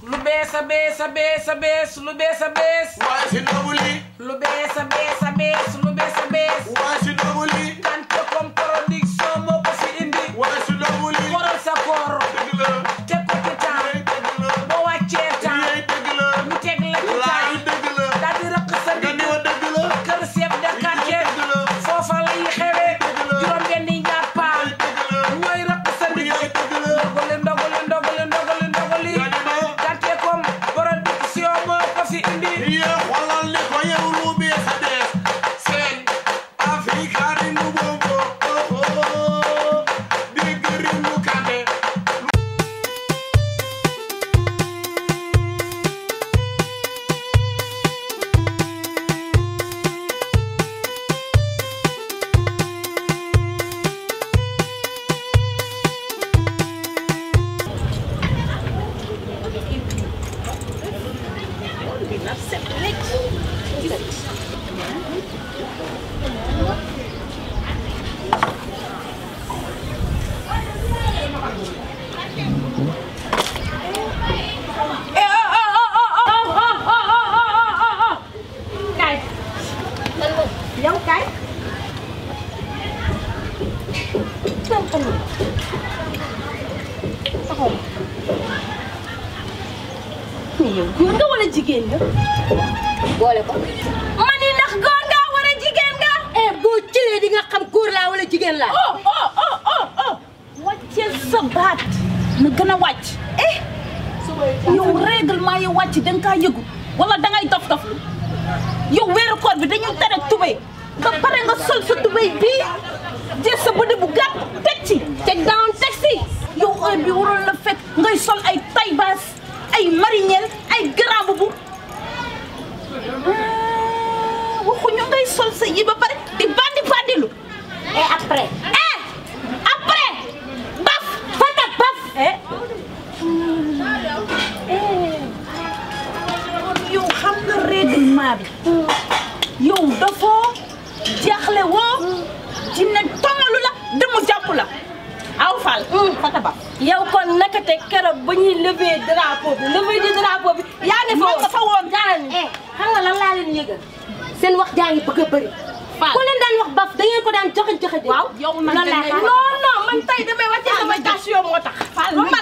lu bees a bees a bees a bees lu bees a bees waaye si noobu lii lu bees a bees a bees lu bees a bees waaye si noobu lii Kanté comme production moo ko fi indi waaye si noobu lii koral sa koor dëgg la teg ko ci yaay temps dëgg la boo wàccee temps yaay dëgg la ñu teg la ci laay temps dëgg la daal di rëq sa nga digg ni wa dëgg la kër chef de quartier dëgg la foofa lay xewee dëgg la juróom benni njàppaan dëgg la ñooy rëq sa digg yaay dëgg la ndogali ndogali ndogali ndogali ndogali nga ni ma Kanté comme production moo ko fi indi Ye xoolal ni ko yow lu bees a bees seen Afrika ringu bongo oh oh dégg ringu Kanté Kay. Yow kay. Taxaw taxaw. Taxaw. Mais yow góor nga wala jigéen nga? boole ko Ma ni ndax góor nga wala jigéen nga? eh boo cilee di nga xam góor laa wala jigéen laa Oh oh oh oh oh. Wàcceel sa baat. Na gën a wàcc. Eh. Yow règlement yi wàcc da nga kaa yëgu wala da ngay dof dof yow weeru koor bi dañu tere tubéy ba pare nga sol sa tubéy bii jël sa bëdi bu gàtt teg ci teg down teg si yow heure bi waroon la fekk ngay sol ay taille basse ay marinière ay grand boubou Ah, waxuñu ngay sol sa yi ba pare di bandi bandilu et après eh après baf fata baf eh yow xam nga règlement bi yow dafoo jaaxle woo jinne tongalu la demu jàpp la aw fal fata baf yow kon naka te keroog ba ñuy lever drapeau bi lever di drapeau bi yaa ngi fa man woon nga fa woon jaaral ni eh xam nga lan laa leen yëgal seen wax jaa ngi bëgg a bëri Fall. ku leen daan wax baf da ngeen ko daan joxe joxe de waaw yow nag loolu laa dangay xam. non non man tey damay wàccee sama station moo tax Fall man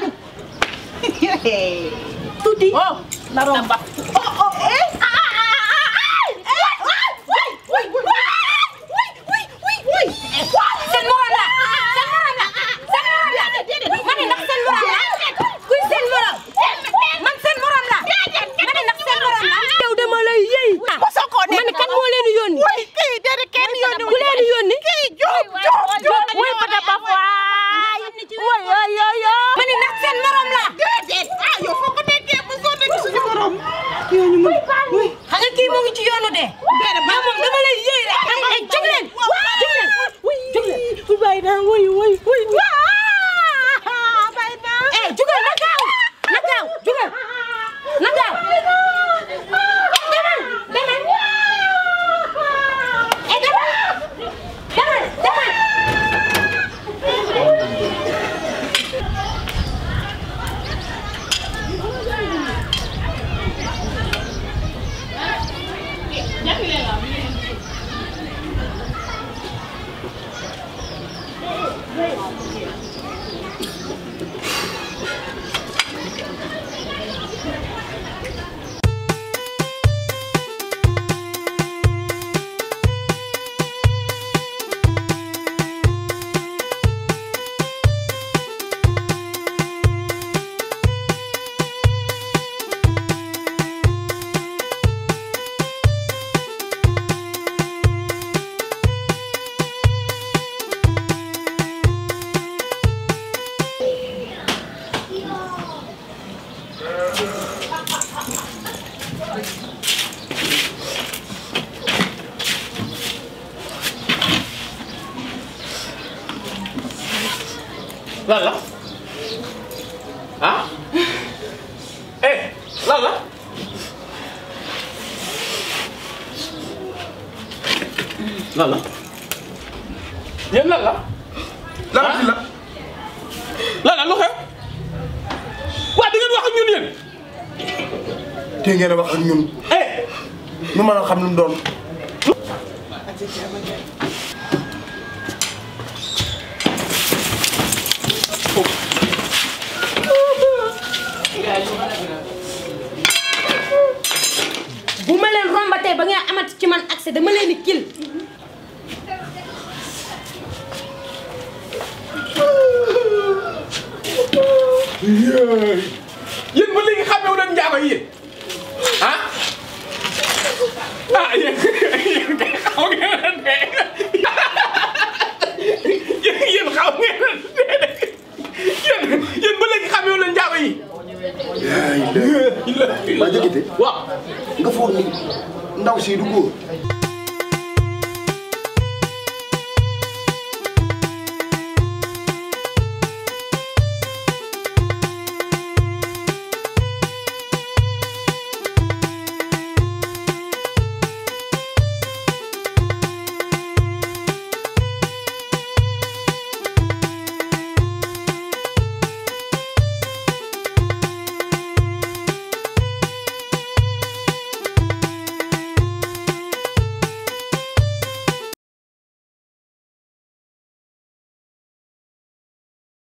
tuddi oh naroon baf oh oh eh ah ah ah ah eh way way way way way way seen morom la seen morom la seen morom la ma ne ndax seen morom la kuy seen morom man seen morom la ma ne ndax seen morom la yow dama lay yëy mosoo koo nekk man kan moo leen yónni way kii déedéet kenn yónni ku leen yónni kii Jóob Jóob Jóob way fata baf waay way way yo yo ma ne ndax seen morom la déedéet ah yow foo ko nekkee bu soo nekk suñu morom yooyu mu xam nga kii mu ngi ci yoonu de déedéet ba moom dama lay yëy rek ay ay jóg leen jóg leen jóg leen bay naa woy woy woy bay naa eh jugal na gaaw na gaaw jugal na gaaw demal demal eh demal demal demal lan la ah eh lan la lan la yéen lan la lan la lan la lu xew waa di ngeen wax ak ñun yéen te ngeen a wax ak ñun eh ñu mën a xam lu mu doon bu ma leen rombatee ba ngeen amati ci man accès dama leen di kil yéen ba léegi xamewu leen njaago yi yéen ah ah yéen yéen kay xaw ngeen ne yéen yéen xaw ngeen ne yéen yéen ba léegi xamewu leen njaago yi ba jëkkite waaw nga foog ni ndaw si du góor